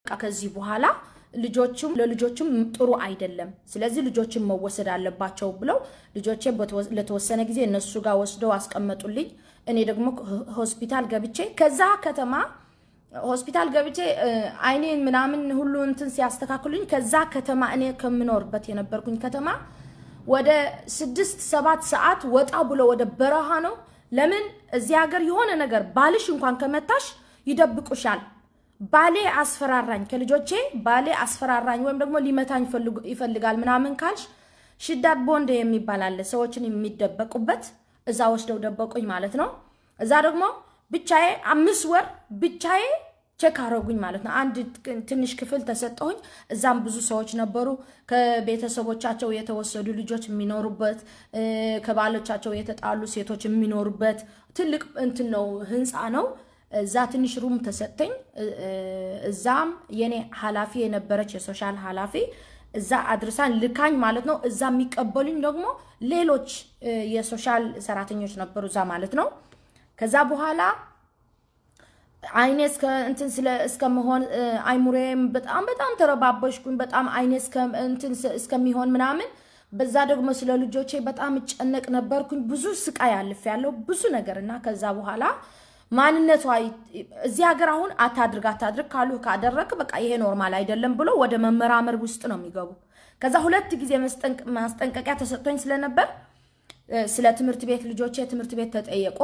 ከዚህ በኋላ ልጆችም ለልጆችም ጥሩ አይደለም፣ ስለዚህ ልጆችን መወሰድ አለባቸው ብለው ልጆቼ ለተወሰነ ጊዜ እነሱ ጋር ወስደው አስቀመጡልኝ። እኔ ደግሞ ሆስፒታል ገብቼ ከዛ ከተማ ሆስፒታል ገብቼ አይኔን ምናምን ሁሉ እንትን ሲያስተካክሉኝ ከዛ ከተማ እኔ ከምኖርበት የነበርኩኝ ከተማ ወደ ስድስት ሰባት ሰዓት ወጣ ብሎ ወደ በረሃ ነው። ለምን እዚህ ሀገር የሆነ ነገር ባልሽ እንኳን ከመታሽ ይደብቁሻል። ባሌ አስፈራራኝ፣ ከልጆቼ ባሌ አስፈራራኝ ወይም ደግሞ ሊመታኝ ይፈልጋል ምናምን ካልሽ ሽዳድ ቦንድ የሚባል አለ፣ ሰዎችን የሚደበቁበት እዛ ወስደው ደበቁኝ ማለት ነው። እዛ ደግሞ ብቻዬ አምስት ወር ብቻዬ ቼክ አረጉኝ ማለት ነው። አንድ ትንሽ ክፍል ተሰጠሁኝ። እዛም ብዙ ሰዎች ነበሩ። ከቤተሰቦቻቸው የተወሰዱ ልጆች የሚኖሩበት፣ ከባሎቻቸው የተጣሉ ሴቶች የሚኖሩበት ትልቅ እንትን ነው፣ ህንፃ ነው። እዛ ትንሽ ሩም ተሰጠኝ። እዛም የኔ ኃላፊ የነበረች የሶሻል ኃላፊ እዛ አድርሳን ልካኝ ማለት ነው። እዛ የሚቀበሉኝ ደግሞ ሌሎች የሶሻል ሰራተኞች ነበሩ እዛ ማለት ነው። ከዛ በኋላ አይኔ እስከ እንትን ስለ እስከመሆን አይሙሬም በጣም በጣም ተረባበሽኩኝ። በጣም አይኔ እንትን እስከሚሆን ምናምን በዛ ደግሞ ስለ ልጆቼ በጣም እጨነቅ ነበርኩኝ። ብዙ ስቃይ አልፍ ያለው ብዙ ነገር እና ከዛ በኋላ ማንነቷ እዚህ ሀገር አሁን አታድርግ አታድርግ ካሉ ካደረግ በቃ ይሄ ኖርማል አይደለም ብሎ ወደ መመራመር ውስጥ ነው የሚገቡ። ከዛ ሁለት ጊዜ ማስጠንቀቂያ ተሰጥቶኝ ስለነበር ስለ ትምህርት ቤት ልጆቼ ትምህርት ቤት ተጠየቁ።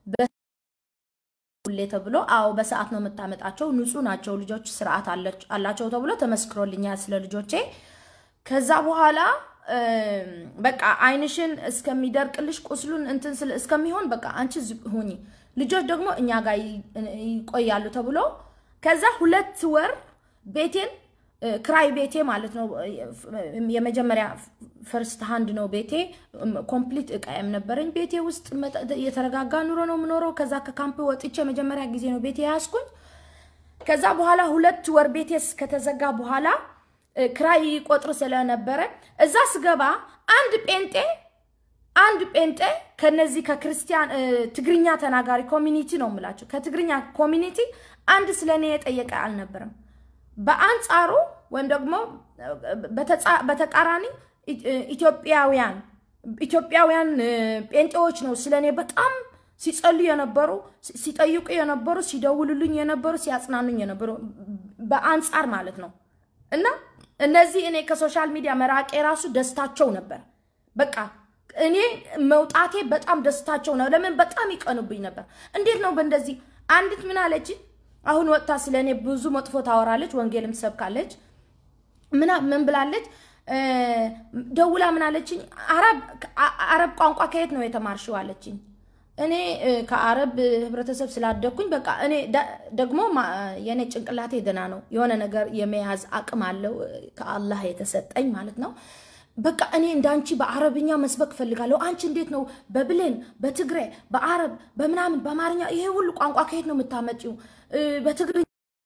ሁሌ ተብሎ አዎ በሰዓት ነው የምታመጣቸው፣ ንጹህ ናቸው ልጆች ስርዓት አላቸው ተብሎ ተመስክሮልኛል ስለ ልጆቼ። ከዛ በኋላ በቃ አይንሽን እስከሚደርቅልሽ ቁስሉን እንትን እስከሚሆን በቃ አንቺ ሁኚ፣ ልጆች ደግሞ እኛ ጋር ይቆያሉ ተብሎ ከዛ ሁለት ወር ቤቴን ክራይ ቤቴ ማለት ነው። የመጀመሪያ ፈርስት ሃንድ ነው ቤቴ። ኮምፕሊት እቃየም ነበረኝ ቤቴ ውስጥ የተረጋጋ ኑሮ ነው የምኖረው። ከዛ ከካምፕ ወጥቼ መጀመሪያ ጊዜ ነው ቤቴ ያዝኩኝ። ከዛ በኋላ ሁለት ወር ቤቴ ከተዘጋ በኋላ ክራይ ቆጥር ስለነበረ እዛ ስገባ አንድ ጴንጤ አንድ ጴንጤ ከነዚህ ከክርስቲያን ትግርኛ ተናጋሪ ኮሚኒቲ ነው የምላቸው ከትግርኛ ኮሚኒቲ አንድ ስለኔ የጠየቀ አልነበረም። በአንጻሩ ወይም ደግሞ በተቃራኒ ኢትዮጵያውያን ኢትዮጵያውያን ጴንጤዎች ነው ስለኔ በጣም ሲጸልዩ የነበሩ ሲጠይቁ የነበሩ ሲደውሉልኝ የነበሩ ሲያጽናኑኝ የነበሩ በአንጻር ማለት ነው። እና እነዚህ እኔ ከሶሻል ሚዲያ መራቄ ራሱ ደስታቸው ነበር። በቃ እኔ መውጣቴ በጣም ደስታቸው ነው። ለምን በጣም ይቀኑብኝ ነበር። እንዴት ነው በእንደዚህ አንዲት ምን አለች አሁን ወጥታ ስለ እኔ ብዙ መጥፎ ታወራለች፣ ወንጌልም ትሰብካለች። ምን ብላለች? ደውላ ምን አለችኝ? አረብ ቋንቋ ከየት ነው የተማርሽው አለችኝ። እኔ ከአረብ ህብረተሰብ ስላደግኩኝ በቃ እኔ ደግሞ የእኔ ጭንቅላቴ ደህና ነው፣ የሆነ ነገር የመያዝ አቅም አለው ከአላህ የተሰጠኝ ማለት ነው። በቃ እኔ እንዳንቺ በአረብኛ መስበክ ፈልጋለሁ። አንቺ እንዴት ነው በብሌን በትግሬ በአረብ በምናምን በአማርኛ ይሄ ሁሉ ቋንቋ ከየት ነው የምታመጪው? በትግርኛ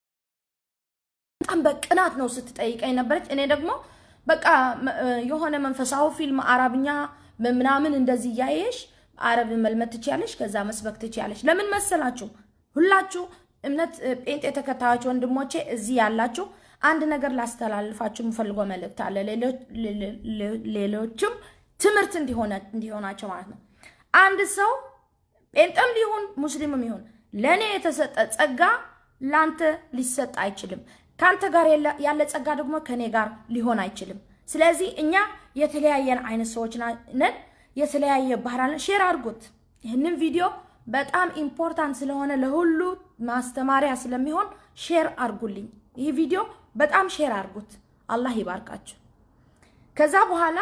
በጣም በቅናት ነው ስትጠይቀኝ ነበረች። እኔ ደግሞ በቃ የሆነ መንፈሳዊ ፊልም አረብኛ ምናምን እንደዚህ እያየሽ አረብ መልመድ ትችያለሽ፣ ከዛ መስበክ ትችያለሽ። ለምን መሰላችሁ? ሁላችሁ እምነት ጴንጤ ተከታዮች ወንድሞቼ እዚህ ያላችሁ አንድ ነገር ላስተላልፋችሁ የምፈልገው መልእክት አለ። ሌሎችም ትምህርት እንዲሆናቸው ማለት ነው። አንድ ሰው ጴንጤም ሊሆን ሙስሊምም ይሁን ለእኔ የተሰጠ ጸጋ ለአንተ ሊሰጥ አይችልም። ከአንተ ጋር ያለ ጸጋ ደግሞ ከእኔ ጋር ሊሆን አይችልም። ስለዚህ እኛ የተለያየን አይነት ሰዎች ነን። የተለያየ ባህል አለን። ሼር አድርጉት። ይህንን ቪዲዮ በጣም ኢምፖርታንት ስለሆነ ለሁሉ ማስተማሪያ ስለሚሆን ሼር አድርጉልኝ። ይህ ቪዲዮ በጣም ሼር አድርጉት። አላህ ይባርካችሁ። ከዛ በኋላ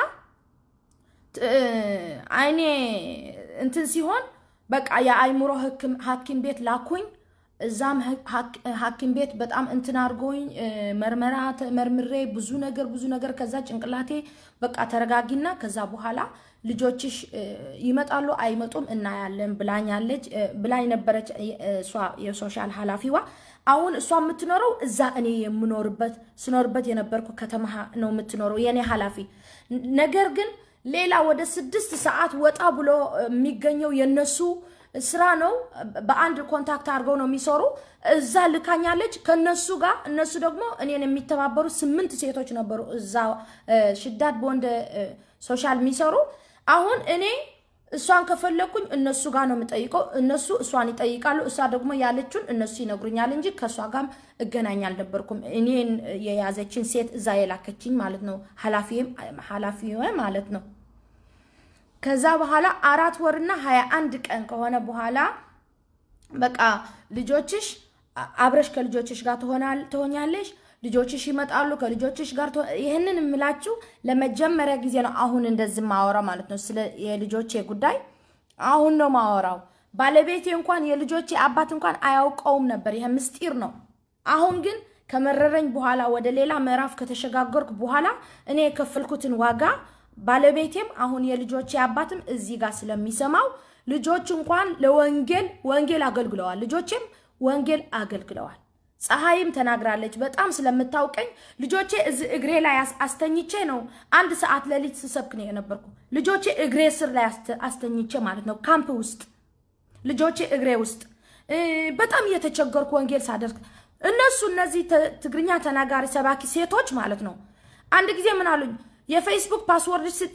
አይኔ እንትን ሲሆን በቃ የአይምሮ ሐኪም ቤት ላኩኝ። እዛም ሐኪም ቤት በጣም እንትን አድርጎኝ መርመራ መርምሬ ብዙ ነገር ብዙ ነገር ከዛ ጭንቅላቴ በቃ ተረጋጊና ከዛ በኋላ ልጆችሽ ይመጣሉ አይመጡም እናያለን ብላኛለች ብላኝ ነበረች እሷ የሶሻል ኃላፊዋ። አሁን እሷ የምትኖረው እዛ እኔ የምኖርበት ስኖርበት የነበርኩ ከተማ ነው የምትኖረው የእኔ ኃላፊ። ነገር ግን ሌላ ወደ ስድስት ሰዓት ወጣ ብሎ የሚገኘው የነሱ ስራ ነው። በአንድ ኮንታክት አድርገው ነው የሚሰሩ። እዛ ልካኛለች ከነሱ ጋር። እነሱ ደግሞ እኔን የሚተባበሩ ስምንት ሴቶች ነበሩ እዛ ሽዳድ በወንድ ሶሻል የሚሰሩ። አሁን እኔ እሷን ከፈለግኩኝ እነሱ ጋር ነው የምጠይቀው። እነሱ እሷን ይጠይቃሉ። እሷ ደግሞ ያለችውን እነሱ ይነግሩኛል እንጂ ከእሷ ጋርም እገናኝ አልነበርኩም። እኔን የያዘችን ሴት እዛ የላከችኝ ማለት ነው፣ ኃላፊ ማለት ነው። ከዛ በኋላ አራት ወርና ሀያ አንድ ቀን ከሆነ በኋላ በቃ ልጆችሽ አብረሽ ከልጆችሽ ጋር ትሆኛለሽ፣ ልጆችሽ ይመጣሉ፣ ከልጆችሽ ጋር ይህንን የምላችሁ ለመጀመሪያ ጊዜ ነው። አሁን እንደዚህ ማወራ ማለት ነው። ስለ የልጆቼ ጉዳይ አሁን ነው ማወራው። ባለቤቴ እንኳን የልጆቼ አባት እንኳን አያውቀውም ነበር። ይሄ ምስጢር ነው። አሁን ግን ከመረረኝ በኋላ ወደ ሌላ ምዕራፍ ከተሸጋገርኩ በኋላ እኔ የከፈልኩትን ዋጋ ባለቤቴም አሁን የልጆቼ አባትም እዚህ ጋር ስለሚሰማው ልጆች እንኳን ለወንጌል ወንጌል አገልግለዋል። ልጆቼም ወንጌል አገልግለዋል። ፀሐይም ተናግራለች። በጣም ስለምታውቀኝ ልጆቼ እዚህ እግሬ ላይ አስተኝቼ ነው አንድ ሰዓት ሌሊት ስሰብክ ነው የነበርኩ። ልጆቼ እግሬ ስር ላይ አስተኝቼ ማለት ነው ካምፕ ውስጥ ልጆቼ እግሬ ውስጥ በጣም እየተቸገርኩ ወንጌል ሳደርግ እነሱ እነዚህ ትግርኛ ተናጋሪ ሰባኪ ሴቶች ማለት ነው አንድ ጊዜ ምን አሉኝ የፌስቡክ ፓስወርድ ስጭ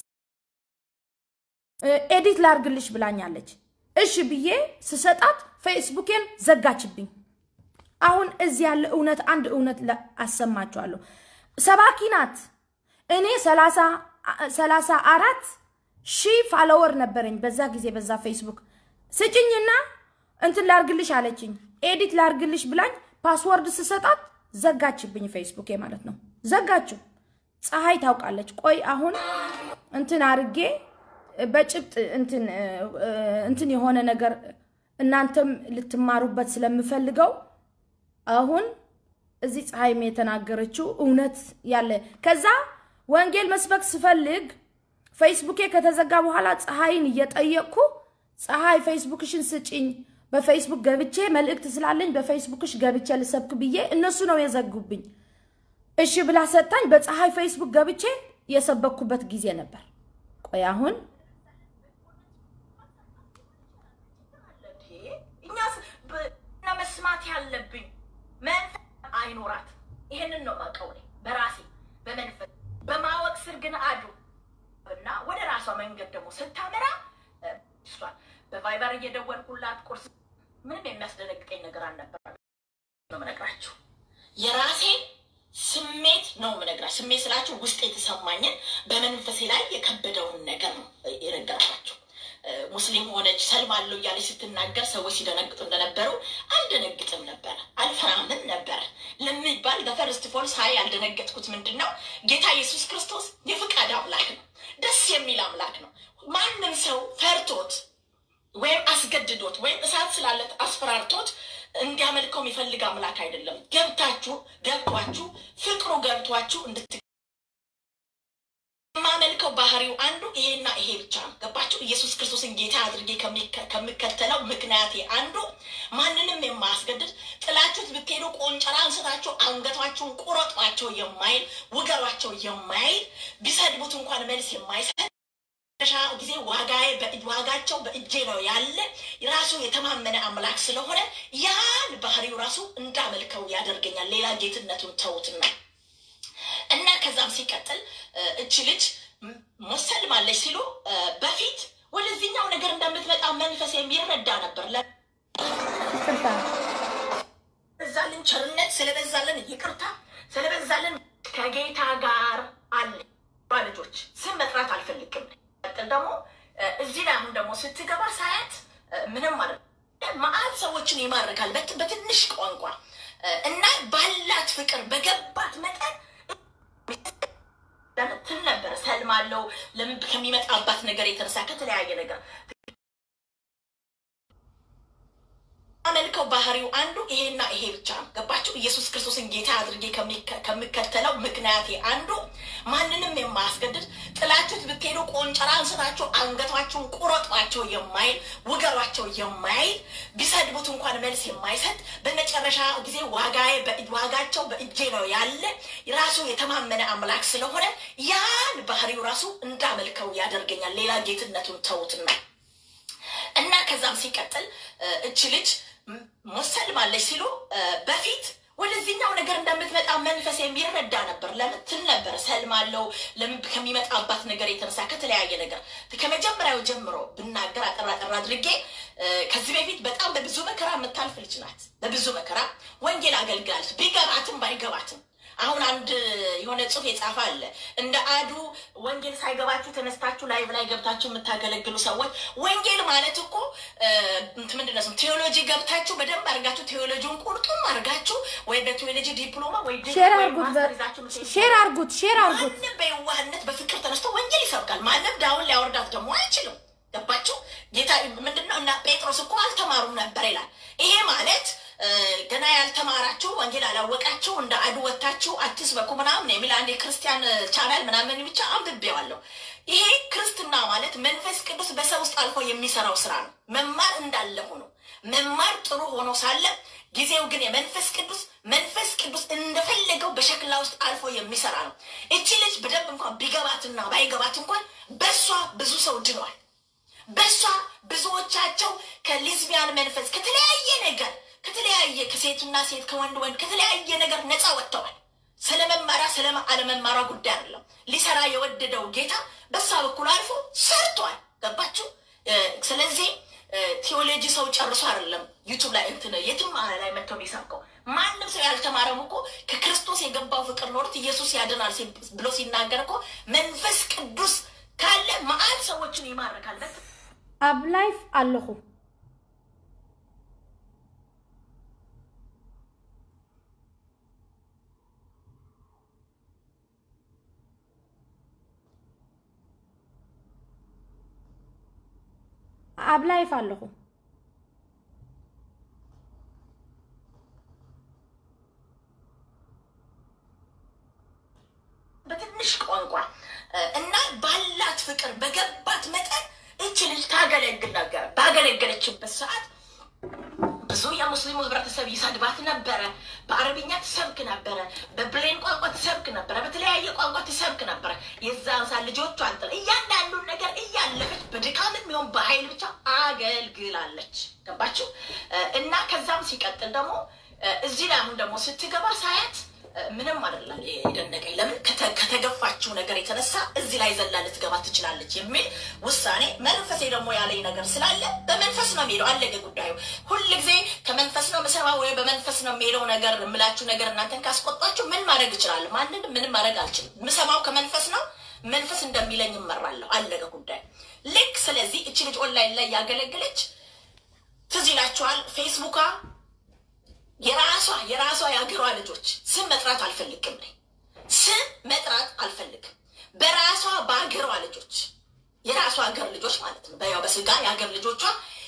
ኤዲት ላርግልሽ ብላኛለች። እሺ ብዬ ስሰጣት ፌስቡኬን ዘጋችብኝ። አሁን እዚህ ያለ እውነት አንድ እውነት አሰማችኋለሁ። ሰባኪ ናት። እኔ ሰላሳ አራት ሺህ ፋሎወር ነበረኝ በዛ ጊዜ በዛ ፌስቡክ ስጭኝና እንትን ላርግልሽ አለችኝ። ኤዲት ላርግልሽ ብላኝ ፓስወርድ ስሰጣት ዘጋችብኝ። ፌስቡኬ ማለት ነው ዘጋችው። ፀሐይ ታውቃለች። ቆይ አሁን እንትን አርጌ በጭብጥ እንትን የሆነ ነገር እናንተም ልትማሩበት ስለምፈልገው አሁን እዚህ ፀሐይም የተናገረችው እውነት ያለ ከዛ ወንጌል መስበክ ስፈልግ ፌስቡኬ ከተዘጋ በኋላ ፀሐይን እየጠየቅኩ ፀሐይ ፌስቡክሽን ስጭኝ፣ በፌስቡክ ገብቼ መልእክት ስላለኝ በፌስቡክሽ ገብቼ ልሰብክ ብዬ እነሱ ነው የዘጉብኝ። እሺ ብላ ሰጣኝ። በፀሐይ ፌስቡክ ገብቼ የሰበኩበት ጊዜ ነበር። ቆይ አሁን መስማት ያለብኝ መንፈስ አይኖራት። ይሄንን ነው የማውቀው እኔ በራሴ በመንፈስ በማወቅ ስር ግን አዱ እና ወደ ራሷ መንገድ ደግሞ ስታመራ እሷን በቫይበር እየደወልኩላት ቁርስ ምንም የሚያስደነግጠኝ ነገር አልነበረም ነው የምነግራችሁ የራሴ ስሜት ነው የምነግራችሁ። ስሜት ስላችሁ ውስጥ የተሰማኝን በመንፈሴ ላይ የከበደውን ነገር ነው የነገርኳችሁ። ሙስሊም ሆነች ሰልማለሁ እያለች ስትናገር ሰዎች ሲደነግጡ እንደነበረው አልደነግጥም ነበረ፣ አልፈራምም ነበረ ለሚባል በፈርስት ፎልስ ሀይ ያልደነገጥኩት ምንድን ነው? ጌታ ኢየሱስ ክርስቶስ የፍቃድ አምላክ ነው። ደስ የሚል አምላክ ነው። ማንም ሰው ፈርቶት ወይም አስገድዶት ወይም እሳት ስላለት አስፈራርቶት እንዲያመልከው የሚፈልግ አምላክ አይደለም። ገብታችሁ ገብቷችሁ ፍቅሩ ገብቷችሁ እንድት የማመልከው ባህሪው አንዱ ይሄና ይሄ ብቻ ነው። ገባችሁ? ኢየሱስ ክርስቶስን ጌታ አድርጌ ከምከተለው ምክንያቴ አንዱ ማንንም የማያስገድድ ጥላችሁት ብትሄዱ ቆንጨራ አንስታችሁ አንገቷቸውን ቁረጧቸው የማይል ውገሯቸው የማይል ቢሰድቡት እንኳን መልስ የማይሰጥ ሻ ጊዜ ዋጋዬ ዋጋቸው በእጄ ነው ያለ ራሱ የተማመነ አምላክ ስለሆነ ያን ባህሪው ራሱ እንዳመልከው ያደርገኛል። ሌላ ጌትነቱን ተውትና እና ከዛም ሲቀጥል እች ልጅ ሙሰልማለች ሲሉ በፊት ወደዚህኛው ነገር እንደምትመጣ መንፈስ የሚረዳ ነበር። ስለበዛልን ቸርነት፣ ስለበዛልን ይቅርታ፣ ስለበዛልን ከጌታ ጋር አለ ልጆች ስም መጥራት አልፈልግም። ቀጥል ደግሞ እዚህ ላይ አሁን ደግሞ ስትገባ ሳያት ምንም ማለት መአት ሰዎችን ይማርካል በትንሽ ቋንቋ እና ባላት ፍቅር በገባት መጠን ትል ነበር ሰልማለው ለምን ከሚመጣባት ነገር የተነሳ ከተለያየ ነገር አመልከው ባህሪው አንዱ ይሄና ይሄ ብቻ ነው። ገባችሁ? ኢየሱስ ክርስቶስን ጌታ አድርጌ ከምከተለው ምክንያቴ አንዱ ማንንም የማያስገድድ ጥላችሁት ብትሄዱ ቆንጨራ አንስታችሁ አንገቷችሁን ቁረጧቸው የማይል ውገሯቸው የማይል ቢሰድቡት እንኳን መልስ የማይሰጥ በመጨረሻ ጊዜ ዋጋዬ ዋጋቸው በእጄ ነው ያለ ራሱ የተማመነ አምላክ ስለሆነ ያን ባህሪው ራሱ እንዳመልከው ያደርገኛል። ሌላ ጌትነቱን ተውትና እና ከዛም ሲቀጥል እች ልጅ ሙሰልማለች ሲሉ በፊት ወደዚህኛው ነገር እንደምትመጣ መንፈስ የሚረዳ ነበር። ለምን ትል ነበር ሰልማለው ለምን ከሚመጣባት ነገር የተነሳ ከተለያየ ነገር ከመጀመሪያው ጀምሮ ብናገር አጠራ ጠራ አድርጌ ከዚህ በፊት በጣም በብዙ መከራ የምታልፍ ልጅ ናት። በብዙ መከራ ወንጌል አገልግላለች። ቢገባትም ባይገባትም አሁን አንድ የሆነ ጽሑፍ የጻፈ አለ። እንደ አዱ ወንጌል ሳይገባችሁ ተነስታችሁ ላይቭ ላይ ገብታችሁ የምታገለግሉ ሰዎች ወንጌል ማለት እኮ ምንድን ነው? ቴዎሎጂ ገብታችሁ በደንብ አድርጋችሁ ቴዎሎጂውን ቁርጡም አድርጋችሁ ወይ በቴዎሎጂ ዲፕሎማ ወይ ሼር አርጉት፣ ሼር አርጉት፣ ሼር አርጉት። ማንም በየዋህነት በፍቅር ተነስቶ ወንጌል ይሰብካል። ማንም ዳውን ሊያወርዳት ደግሞ አይችልም። ገባችሁ? ጌታ ምንድነው? እና ጴጥሮስ እኮ አልተማሩም ነበር ይላል። ይሄ ማለት ገና ያልተማራችሁ ወንጌል አላወቃችሁ እንደ አዱ ወታችሁ አትስበኩ ምናምን የሚል አንድ የክርስቲያን ቻናል ምናምን ብቻ አንብቤዋለሁ። ይሄ ክርስትና ማለት መንፈስ ቅዱስ በሰው ውስጥ አልፎ የሚሰራው ስራ ነው። መማር እንዳለ ሆኖ መማር ጥሩ ሆኖ ሳለ ጊዜው ግን የመንፈስ ቅዱስ መንፈስ ቅዱስ እንደፈለገው በሸክላ ውስጥ አልፎ የሚሰራ ነው። እቺ ልጅ በደንብ እንኳን ቢገባትና ባይገባት እንኳን በእሷ ብዙ ሰው ድኗል። በእሷ ብዙዎቻቸው ከሊዝቢያን መንፈስ ከተለያየ ነገር ከተለያየ ከሴትና ሴት ከወንድ ወንድ ከተለያየ ነገር ነፃ ወጥተዋል። ስለ መማራ ስለ አለመማራ ጉዳይ አይደለም። ሊሰራ የወደደው ጌታ በሳ በኩል አልፎ ሰርቷል። ገባችሁ? ስለዚህ ቴዎሎጂ ሰው ጨርሶ አይደለም ዩቱብ ላይ እንትን የትም ላይ መጥተው የሚሰብከው ማንም ሰው ያልተማረም እኮ ከክርስቶስ የገባው ፍቅር ኖሮት ኢየሱስ ያድናል ብሎ ሲናገር እኮ መንፈስ ቅዱስ ካለ መአት ሰዎችን ይማርካል። ኣብ ላይፍ ኣለኹ ኣብ ላይፍ ኣለኹ በትንሽ ቋንቋ እና ባላት ፍቅር በገባት መጠን እች ልጅ ታገለግል ነበር። ባገለገለችበት ሰዓት ብዙ የሙስሊሙ ህብረተሰብ ይሰድባት ነበረ። በአረብኛ ትሰብክ ነበረ፣ በብሌን ቋንቋ ትሰብክ ነበረ፣ በተለያየ ቋንቋ ትሰብክ ነበረ። የዛን ሰዓት ልጆቿ አንጥላ እያንዳንዱን ነገር እያለፈች በድካም የሚሆን በኃይል ብቻ አገልግላለች። ገባችሁ? እና ከዛም ሲቀጥል ደግሞ እዚህ ላይ አሁን ደግሞ ስትገባ ሳያት ምንም አይደለም የደነቀኝ። ለምን ከተገፋችው ነገር የተነሳ እዚህ ላይ ዘላ ልትገባ ትችላለች የሚል ውሳኔ መንፈሴ ደግሞ ያለኝ ነገር ስላለ በመንፈስ ነው የሚሄደው። አለቀ ጉዳዩ። ሁልጊዜ ከመንፈስ ነው የምሰማው ወይ በመንፈስ ነው የሚሄደው ነገር የምላችሁ ነገር እናንተን ካስቆጣችሁ ምን ማድረግ እችላለሁ? ማንንም ምንም ማድረግ አልችልም። የምሰማው ከመንፈስ ነው። መንፈስ እንደሚለኝ እመራለሁ። አለቀ ጉዳይ። ልክ ስለዚህ እቺ ልጅ ኦንላይን ላይ ያገለገለች ትዝ ይላችኋል ፌስቡካ የራሷ የራሷ የሀገሯ ልጆች ስም መጥራት አልፈልግም። ስም መጥራት አልፈልግም። በራሷ በሀገሯ ልጆች የራሷ ሀገር ልጆች ማለት ነው። በያው በስጋ የሀገር ልጆቿ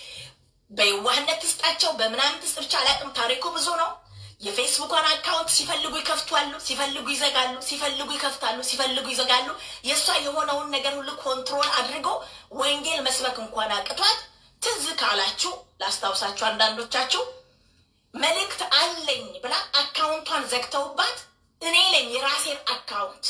በየዋህነት ትስጣቸው በምናምን ትስጥ ብቻ አላውቅም። ታሪኩ ብዙ ነው። የፌስቡኳን አካውንት ሲፈልጉ ይከፍቷሉ፣ ሲፈልጉ ይዘጋሉ፣ ሲፈልጉ ይከፍታሉ፣ ሲፈልጉ ይዘጋሉ። የእሷ የሆነውን ነገር ሁሉ ኮንትሮል አድርጎ ወንጌል መስበክ እንኳን አቅቷት ትዝ ካላችሁ ላስታውሳችሁ አንዳንዶቻችሁ መልእክት አለኝ ብላ አካውንቷን ዘግተውባት እኔ ለኝ የራሴን አካውንት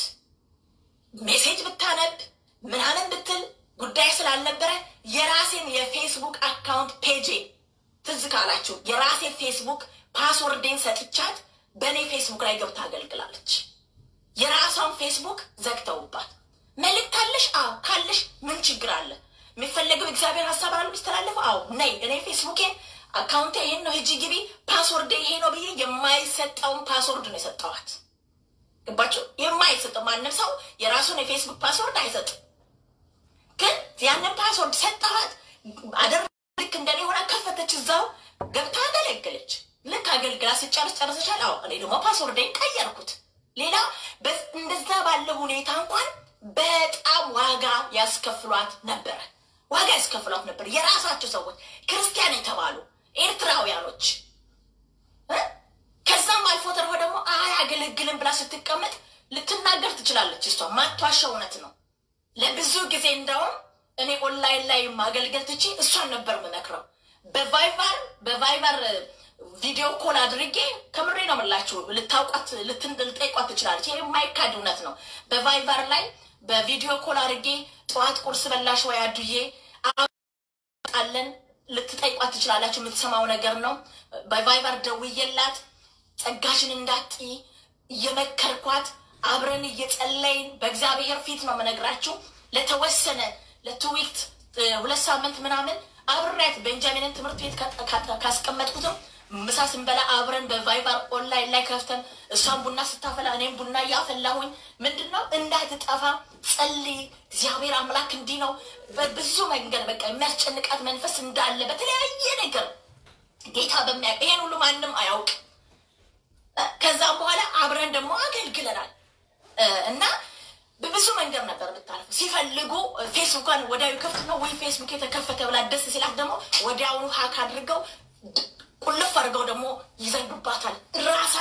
ሜሴጅ ብታነብ ምናምን ብትል ጉዳይ ስላልነበረ የራሴን የፌስቡክ አካውንት ፔጄ ትዝ ካላችሁ የራሴን ፌስቡክ ፓስወርዴን ሰጥቻት በእኔ ፌስቡክ ላይ ገብታ አገልግላለች። የራሷን ፌስቡክ ዘግተውባት መልእክት አለሽ? አዎ ካለሽ ምን ችግር አለ? የሚፈለገው እግዚአብሔር ሀሳብ አለ የሚስተላለፈው? አዎ ነይ እኔ ፌስቡኬን አካውንቴ ይሄን ነው ሂጂ ግቢ፣ ፓስወርድ ይሄ ነው ብዬ የማይሰጠውን ፓስወርድ ነው የሰጠዋት። ገባችሁ? የማይሰጠው ማንም ሰው የራሱን የፌስቡክ ፓስወርድ አይሰጥም። ግን ያንን ፓስወርድ ሰጠዋት። አደር ልክ እንደኔ ሆና ከፈተች፣ እዛው ገብታ አገለገለች። ልክ አገልግላ ስጨርስ ጨርሰሻል? አዎ። እኔ ደግሞ ፓስወርዴን ቀየርኩት። ሌላ እንደዛ ባለ ሁኔታ እንኳን በጣም ዋጋ ያስከፍሏት ነበረ። ዋጋ ያስከፍሏት ነበር። የራሳቸው ሰዎች ክርስቲያን የተባሉ ኤርትራውያኖች ከዛም አልፎ ተርፎ ደግሞ አያገለግልም ብላ ስትቀመጥ ልትናገር ትችላለች። እሷ ማቷሻው እውነት ነው። ለብዙ ጊዜ እንደውም እኔ ኦንላይን ላይ ማገልገል ትቼ እሷን ነበር የምመክረው። በቫይበር በቫይበር ቪዲዮ ኮል አድርጌ ከምሬ ነው የምላችሁ። ልታውቋት ልጠይቋት ትችላለች። ይህ የማይካድ እውነት ነው። በቫይበር ላይ በቪዲዮ ኮል አድርጌ ጠዋት ቁርስ በላሽ ወይ አዱዬ አለን ልትጠይቋት ትችላላችሁ። የምትሰማው ነገር ነው። በቫይበር ደውዬላት ጸጋሽን እንዳትይ እየመከርኳት አብረን እየጸለይን በእግዚአብሔር ፊት ነው የምነግራችሁ። ለተወሰነ ለትዊክት ሁለት ሳምንት ምናምን አብሬያት ቤንጃሚንን ትምህርት ቤት ካስቀመጥኩትም ምሳ ስንበላ አብረን በቫይበር ኦንላይን ላይ ከፍተን እሷን ቡና ስታፈላ እኔም ቡና እያፈላሁኝ ምንድን ነው እንዳትጠፋ ጸልይ፣ እግዚአብሔር አምላክ እንዲህ ነው። በብዙ መንገድ በቃ የሚያስጨንቃት መንፈስ እንዳለ በተለያየ ነገር ጌታ በሚያውቅ ይሄን ሁሉ ማንም አያውቅ። ከዛም በኋላ አብረን ደግሞ አገልግለናል እና በብዙ መንገድ ነበር የምታልፈው። ሲፈልጉ ፌስቡኳን ወዲያው ከፍት ነው ወይ ፌስቡክ የተከፈተ ብላ ደስ ሲላት ደግሞ ወዲያውኑ ሀክ አድርገው ቁልፍ አድርገው ደግሞ ይዘንዱባታል። ራሳ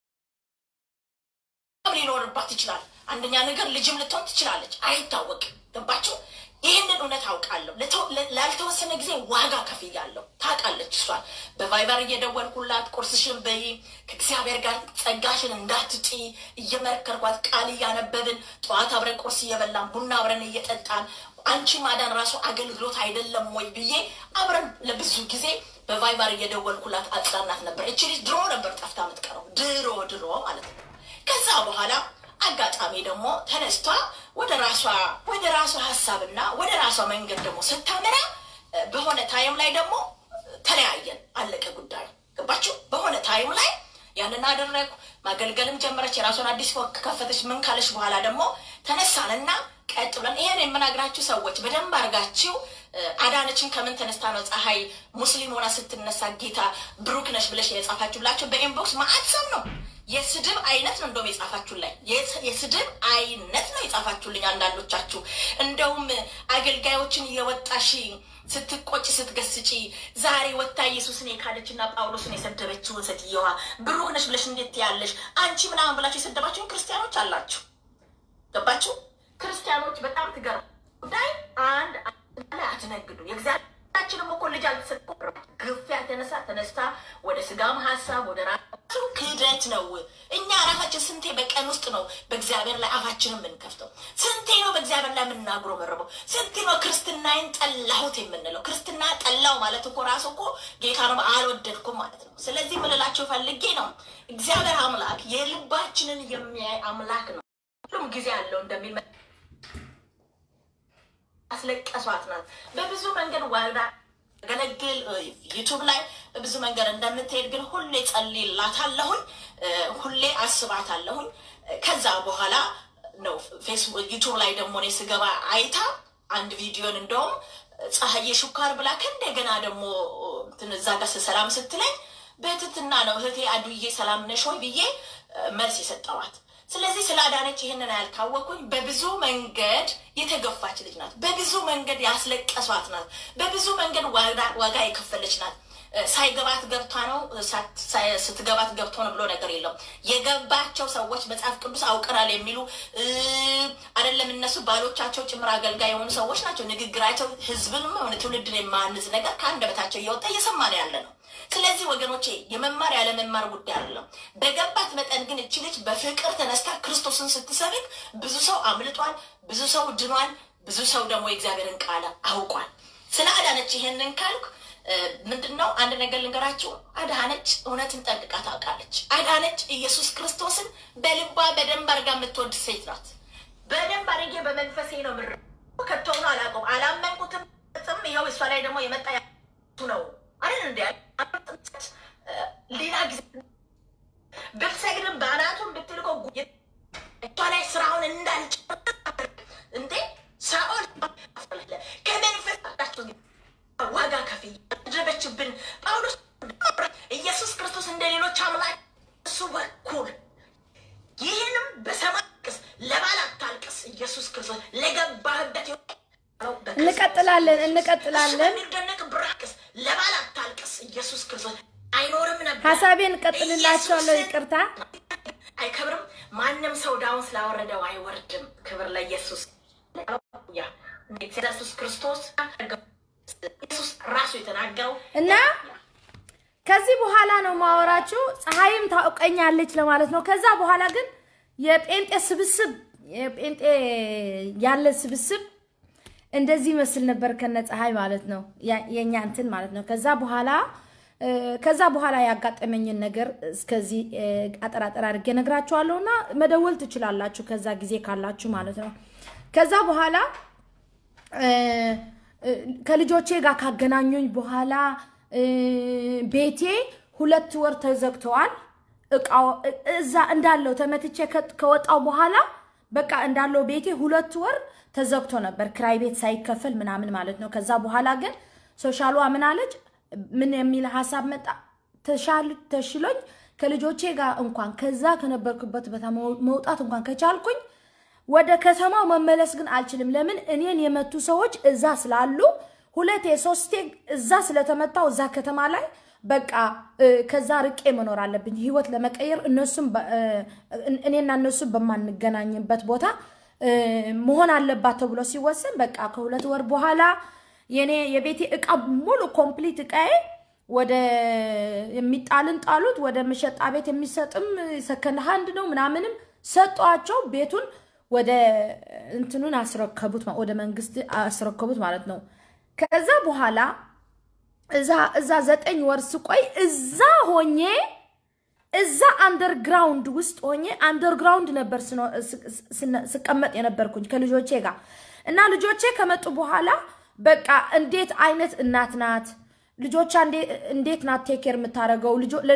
ሊኖርባት ይችላል። አንደኛ ነገር ልጅም ልትሆን ትችላለች፣ አይታወቅም። ገባችሁ? ይህንን እውነት አውቃለሁ። ላልተወሰነ ጊዜ ዋጋ ከፍያለሁ። ታውቃለች። እሷን በቫይበር እየደወልኩላት ቁርስሽን በይ፣ ከእግዚአብሔር ጋር ጸጋሽን እንዳትጪ እየመከርኳት ቃል እያነበብን ጠዋት አብረን ቁርስ እየበላን ቡና አብረን እየጠጣን አንቺ ማዳን ራሱ አገልግሎት አይደለም ወይ ብዬ አብረን ለብዙ ጊዜ በቫይበር እየደወልኩላት አጽናናት ነበር። እቺ ልጅ ድሮ ነበር ጠፍታ የምትቀረው ድሮ ድሮ ማለት ነው። ከዛ በኋላ አጋጣሚ ደግሞ ተነስቷ ወደ ራሷ ወደ ራሷ ሀሳብና ወደ ራሷ መንገድ ደግሞ ስታመራ በሆነ ታይም ላይ ደግሞ ተለያየን። አለቀ ጉዳዩ። ገባችሁ? በሆነ ታይም ላይ ያንን አደረግኩ። ማገልገልም ጀመረች። የራሷን አዲስ ፎቅ ከፈተች። ምን ካለች በኋላ ደግሞ ተነሳንና ቀጥ ብለን ይሄን የምናግራችሁ ሰዎች በደንብ አድርጋችሁ አዳነችን ከምን ተነስታ ነው ፀሐይ ሙስሊም ሆና ስትነሳ ጌታ ብሩክ ነሽ ብለሽ የጻፋችሁላቸው በኢንቦክስ ማአት ሰው ነው። የስድብ አይነት ነው እንደውም የጻፋችሁላይ የስድብ አይነት ነው የጻፋችሁልኝ። አንዳንዶቻችሁ እንደውም አገልጋዮችን እየወጣሽ ስትቆጭ ስትገስጪ ዛሬ ወታ ኢየሱስን የካደችና ጳውሎስን የሰደበችውን ሴትየዋ ብሩክ ነሽ ብለሽ እንዴት ያለሽ አንቺ ምናምን ብላችሁ የሰደባችሁን ክርስቲያኖች አላችሁ። ገባችሁ? ክርስቲያኖች በጣም ትገርም ጉዳይ አንድ ላይ አትነግዱ። የእግዚአብሔራችንም እኮ ልጅ አልተሰጠም። ግፊያ ተነሳ ተነስታ ወደ ስጋም ሀሳብ ወደ ራሱ ክህደት ነው። እኛ ራሳችን ስንቴ በቀን ውስጥ ነው በእግዚአብሔር ላይ አፋችንን የምንከፍተው? ስንቴ ነው በእግዚአብሔር ላይ የምናግሮ መረበው? ስንቴ ነው ክርስትናዬን ጠላሁት የምንለው? ክርስትና ጠላው ማለት እኮ ራሱ እኮ ጌታ ነው አልወደድኩም ማለት ነው። ስለዚህ ምልላቸው ፈልጌ ነው እግዚአብሔር አምላክ የልባችንን የሚያይ አምላክ ነው። ሁሉም ጊዜ አለው እንደሚል አስለቀሷት ናት። በብዙ መንገድ ዋጋ ገለግል ዩቱብ ላይ በብዙ መንገድ እንደምትሄድ ግን ሁሌ ጸልይላታለሁኝ፣ ሁሌ አስባታለሁኝ። ከዛ በኋላ ነው ፌስቡክ ዩቱብ ላይ ደግሞ እኔ ስገባ አይታ አንድ ቪዲዮን እንደውም ፀሐዬ ሹካር ብላ ከእንደገና ደግሞ እዛ ጋር ሰላም ስትለኝ በትትና ነው እህቴ አዱዬ ሰላም ነሽ ወይ ብዬ መልስ የሰጠዋት። ስለዚህ ስለ አዳነች ይህንን ያልታወቁኝ በብዙ መንገድ የተገፋች ልጅ ናት። በብዙ መንገድ ያስለቀሷት ናት። በብዙ መንገድ ዋጋ የከፈለች ናት። ሳይገባት ገብታ ነው፣ ስትገባት ገብቶ ነው ብሎ ነገር የለም። የገባቸው ሰዎች መጽሐፍ ቅዱስ አውቀናል የሚሉ አይደለም እነሱ ባሎቻቸው ጭምር አገልጋይ የሆኑ ሰዎች ናቸው። ንግግራቸው ህዝብንም ሆነ ትውልድን የማንዝ ነገር ከአንደበታቸው እየወጣ እየሰማን ያለ ነው። ስለዚህ ወገኖቼ የመማር ያለመማር ጉዳይ አይደለም። በገባት መጠን ግን እች ልጅ በፍቅር ተነስታ ክርስቶስን ስትሰብክ ብዙ ሰው አምልጧል፣ ብዙ ሰው ድኗል፣ ብዙ ሰው ደግሞ የእግዚአብሔርን ቃል አውቋል። ስለ አዳነች ይሄንን ካልኩ ምንድን ነው አንድ ነገር ልንገራችሁ። አዳነች እውነትን ጠንቅቃ ታውቃለች። አዳነች ኢየሱስ ክርስቶስን በልባ በደንብ አድርጋ የምትወድ ሴት ናት። በደንብ አድርጌ በመንፈሴ ነው ምር ከተሆኑ አላውቀውም፣ አላመንኩትም። ጥም ይኸው እሷ ላይ ደግሞ የመጣ ነው አይደል እንዲ ሌላ ጊዜ ብትሰግድም በአናቱን ብትልቀው እሷ ላይ ስራውን እንዳልጭ እንዴ ሳኦል ከመንፈስ ዋጋ ከፍዬ ያደረገችብን ጳውሎስ ኢየሱስ ክርስቶስ እንደ ሌሎች አምላክ እሱ በኩል ይህንም በሰማይ ቅስ ለባል አታልቅስ። ኢየሱስ ክርስቶስ ለገባህበት እንቀጥላለን እንቀጥላለን። የሚደነቅ ብራቅስ ለባል አታልቅስ። ኢየሱስ ክርስቶስ አይኖርም ነበር። ሀሳቤን እቀጥልላቸዋለሁ። ይቅርታ አይከብርም። ማንም ሰው ዳውን ስላወረደው አይወርድም። ክብር ለኢየሱስ። ኢየሱስ ክርስቶስ ኢየሱስ ራሱ የተናገረው እና ከዚህ በኋላ ነው ማወራችሁ። ፀሐይም ታውቀኛለች ለማለት ነው። ከዛ በኋላ ግን የጴንጤ ስብስብ የጴንጤ ያለ ስብስብ እንደዚህ መስል ነበር ከነ ፀሐይ ማለት ነው የኛ እንትን ማለት ነው። ከዛ በኋላ ከዛ በኋላ ያጋጠመኝን ነገር እስከዚህ አጠራጠር አድርጌ ነግራችኋለሁ እና መደወል ትችላላችሁ ከዛ ጊዜ ካላችሁ ማለት ነው። ከዛ በኋላ ከልጆቼ ጋር ካገናኙኝ በኋላ ቤቴ ሁለት ወር ተዘግተዋል። እቃው እዛ እንዳለው ተመትቼ ከወጣው በኋላ በቃ እንዳለው ቤቴ ሁለት ወር ተዘግቶ ነበር፣ ክራይ ቤት ሳይከፈል ምናምን ማለት ነው። ከዛ በኋላ ግን ሶሻሏ ምን አለች? ምን የሚል ሀሳብ መጣ? ተሽሎኝ ከልጆቼ ጋር እንኳን ከዛ ከነበርኩበት ቦታ መውጣት እንኳን ከቻልኩኝ ወደ ከተማው መመለስ ግን አልችልም። ለምን እኔን የመቱ ሰዎች እዛ ስላሉ ሁለቴ ሶስቴ እዛ ስለተመታው እዛ ከተማ ላይ በቃ ከዛ ርቄ መኖር አለብኝ ህይወት ለመቀየር እነሱም እኔና እነሱ በማንገናኝበት ቦታ መሆን አለባት ተብሎ ሲወሰን በቃ ከሁለት ወር በኋላ የኔ የቤቴ እቃ ሙሉ ኮምፕሊት እቃዬ ወደ የሚጣልን ጣሉት፣ ወደ መሸጣ ቤት የሚሰጥም ሰከንድ ሃንድ ነው ምናምንም ሰጧቸው። ቤቱን ወደ እንትኑን አስረከቡት፣ ወደ መንግስት አስረከቡት ማለት ነው። ከዛ በኋላ እዛ እዛ ዘጠኝ ወር ስቆይ እዛ ሆኜ እዛ አንደርግራውንድ ውስጥ ሆኜ አንደርግራውንድ ነበር ስቀመጥ የነበርኩኝ ከልጆቼ ጋር እና ልጆቼ ከመጡ በኋላ በቃ እንዴት አይነት እናት ናት ልጆቿ እንዴት ናት ቴኬር የምታደርገው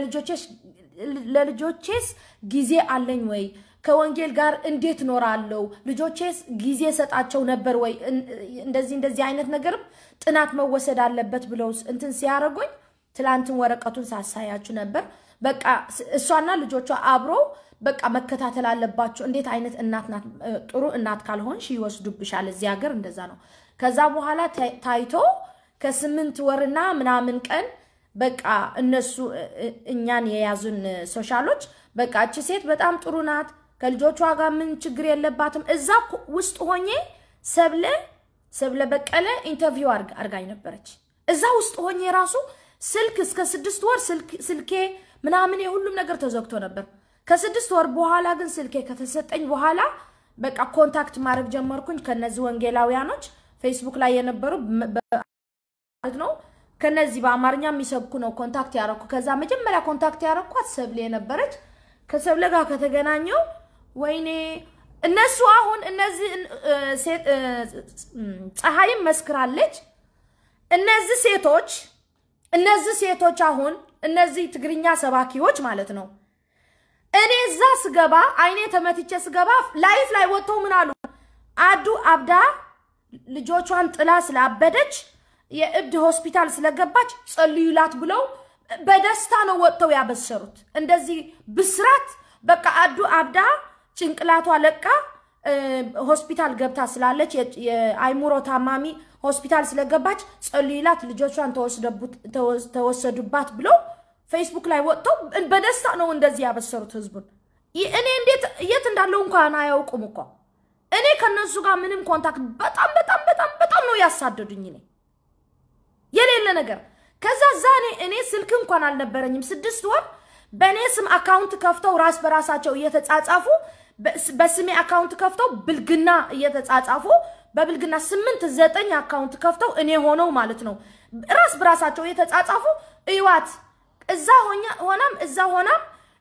ለልጆቼስ ጊዜ አለኝ ወይ ከወንጌል ጋር እንዴት ኖራለሁ ልጆቼስ ጊዜ ሰጣቸው ነበር ወይ እንደዚህ እንደዚህ አይነት ነገርም ጥናት መወሰድ አለበት ብለው እንትን ሲያደርጉኝ ትላንትን ወረቀቱን ሳሳያችሁ ነበር በቃ እሷና ልጆቿ አብሮ በቃ መከታተል አለባቸው እንዴት አይነት እናት ናት ጥሩ እናት ካልሆንሽ ይወስዱብሻል እዚህ ሀገር እንደዛ ነው ከዛ በኋላ ታይቶ ከስምንት ወርና ምናምን ቀን በቃ እነሱ እኛን የያዙን ሶሻሎች በቃ እቺ ሴት በጣም ጥሩ ናት ከልጆቿ ጋር ምን ችግር የለባትም። እዛ ውስጥ ሆኜ ሰብለ ሰብለ በቀለ ኢንተርቪው አርጋኝ ነበረች። እዛ ውስጥ ሆኜ ራሱ ስልክ እስከ ስድስት ወር ስልኬ ምናምን የሁሉም ነገር ተዘግቶ ነበር። ከስድስት ወር በኋላ ግን ስልኬ ከተሰጠኝ በኋላ በቃ ኮንታክት ማድረግ ጀመርኩኝ ከነዚህ ወንጌላውያኖች ፌስቡክ ላይ የነበሩ ማለት ነው። ከነዚህ በአማርኛ የሚሰብኩ ነው ኮንታክት ያረኩ። ከዛ መጀመሪያ ኮንታክት ያረኳት ሰብሌ የነበረች ከሰብለ ጋር ከተገናኘው ወይኔ እነሱ አሁን እነዚህ ፀሐይም መስክራለች። እነዚህ ሴቶች እነዚህ ሴቶች አሁን እነዚህ ትግርኛ ሰባኪዎች ማለት ነው። እኔ እዛ ስገባ አይኔ ተመትቼ ስገባ ላይፍ ላይ ወጥተው ምን አሉ? አዱ አብዳ ልጆቿን ጥላ ስላበደች የእብድ ሆስፒታል ስለገባች ጸልዩላት ብለው በደስታ ነው ወጥተው ያበሰሩት። እንደዚህ ብስራት በቃ አዱ አብዳ ጭንቅላቷ ለቃ ሆስፒታል ገብታ ስላለች የአይሙሮ ታማሚ ሆስፒታል ስለገባች ጸልዩላት ልጆቿን ተወሰዱባት ብለው ፌስቡክ ላይ ወጥተው በደስታ ነው እንደዚህ ያበሰሩት ህዝቡን። እኔ እንዴት የት እንዳለው እንኳን አያውቁም እኮ እኔ ከነሱ ጋር ምንም ኮንታክት በጣም በጣም በጣም በጣም ነው ያሳደዱኝ። እኔ የሌለ ነገር ከዛ እዛ እኔ እኔ ስልክ እንኳን አልነበረኝም። ስድስት ወር በእኔ ስም አካውንት ከፍተው ራስ በራሳቸው እየተጻጻፉ በስሜ አካውንት ከፍተው ብልግና እየተጻጻፉ በብልግና ስምንት ዘጠኝ አካውንት ከፍተው እኔ ሆነው ማለት ነው ራስ በራሳቸው እየተጻጻፉ እዩዋት እዛ ሆናም እዛ ሆናም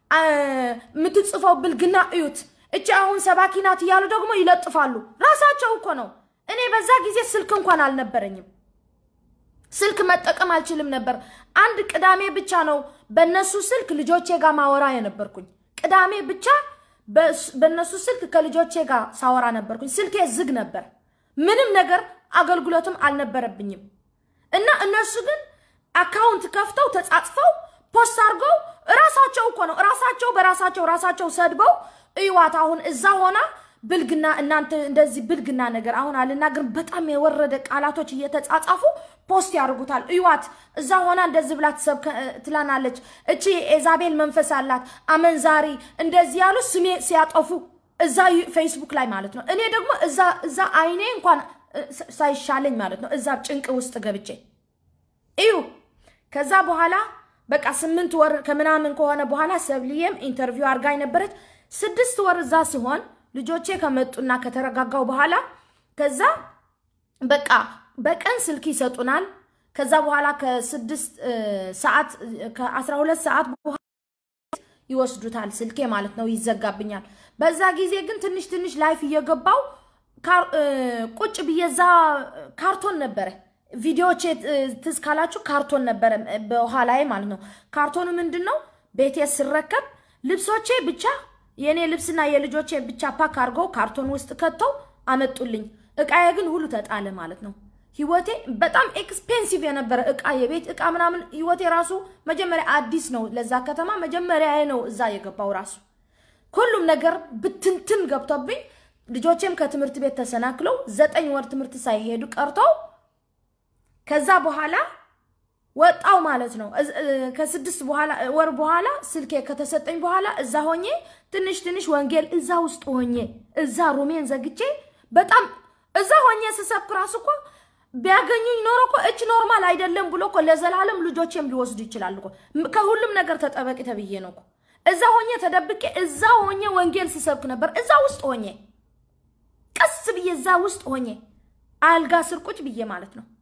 የምትጽፈው ብልግና እዩት እቺ አሁን ሰባኪ ናት እያሉ ደግሞ ይለጥፋሉ። ራሳቸው እኮ ነው። እኔ በዛ ጊዜ ስልክ እንኳን አልነበረኝም። ስልክ መጠቀም አልችልም ነበር። አንድ ቅዳሜ ብቻ ነው በነሱ ስልክ ልጆቼ ጋር ማወራ የነበርኩኝ። ቅዳሜ ብቻ በነሱ ስልክ ከልጆቼ ጋር ሳወራ ነበርኩኝ። ስልኬ ዝግ ነበር። ምንም ነገር አገልግሎትም አልነበረብኝም። እና እነሱ ግን አካውንት ከፍተው ተጻጽፈው ፖስት አድርገው ራሳቸው እኮ ነው ራሳቸው በራሳቸው ራሳቸው ሰድበው እዩዋት አሁን እዛ ሆና ብልግና እናንተ እንደዚህ ብልግና ነገር አሁን አልናገርም። በጣም የወረደ ቃላቶች እየተጻጻፉ ፖስት ያደርጉታል። እዩዋት እዛ ሆና እንደዚህ ብላ ትላናለች። እቺ ኤዛቤል መንፈስ አላት አመንዛሪ፣ እንደዚህ ያሉ ስሜ ሲያጠፉ እዛ ፌስቡክ ላይ ማለት ነው። እኔ ደግሞ እዛ እዛ አይኔ እንኳን ሳይሻለኝ ማለት ነው እዛ ጭንቅ ውስጥ ገብቼ እዩ። ከዛ በኋላ በቃ ስምንት ወር ከምናምን ከሆነ በኋላ ሰብልዬም ኢንተርቪው አድርጋኝ ነበረች። ስድስት ወር እዛ ሲሆን ልጆቼ ከመጡና ከተረጋጋው በኋላ ከዛ በቃ በቀን ስልክ ይሰጡናል። ከዛ በኋላ ከስድስት ሰዓት ከአስራ ሁለት ሰዓት በኋላ ይወስዱታል። ስልኬ ማለት ነው ይዘጋብኛል። በዛ ጊዜ ግን ትንሽ ትንሽ ላይፍ እየገባው ቁጭ ብዬ እዛ ካርቶን ነበረ ቪዲዮዎች ትዝ ካላችሁ ካርቶን ነበረ በኋላዬ ማለት ነው። ካርቶኑ ምንድን ነው ቤቴ ስረከብ ልብሶቼ ብቻ የእኔ ልብስና የልጆቼ ብቻ ፓክ አድርገው ካርቶን ውስጥ ከተው አመጡልኝ። እቃዬ ግን ሁሉ ተጣለ ማለት ነው። ህይወቴ በጣም ኤክስፔንሲቭ የነበረ እቃ የቤት እቃ ምናምን ህይወቴ ራሱ መጀመሪያ አዲስ ነው ለዛ ከተማ መጀመሪያ ነው እዛ የገባው ራሱ ሁሉም ነገር ብትንትን ገብቶብኝ ልጆቼም ከትምህርት ቤት ተሰናክለው ዘጠኝ ወር ትምህርት ሳይሄዱ ቀርተው ከዛ በኋላ ወጣው ማለት ነው። ከስድስት ወር በኋላ ስልኬ ከተሰጠኝ በኋላ እዛ ሆኜ ትንሽ ትንሽ ወንጌል እዛ ውስጥ ሆኜ እዛ ሩሜን ዘግቼ በጣም እዛ ሆኜ ስሰብክ ራሱ እኮ ቢያገኙኝ ኖሮ እኮ እች ኖርማል አይደለም ብሎ እኮ ለዘላለም ልጆቼም ሊወስዱ ይችላሉ እኮ። ከሁሉም ነገር ተጠበቂ ተብዬ ነው እኮ እዛ ሆኜ ተደብቄ እዛ ሆኜ ወንጌል ስሰብክ ነበር። እዛ ውስጥ ሆኜ ቀስ ብዬ እዛ ውስጥ ሆኜ አልጋ ስር ቁጭ ብዬ ማለት ነው።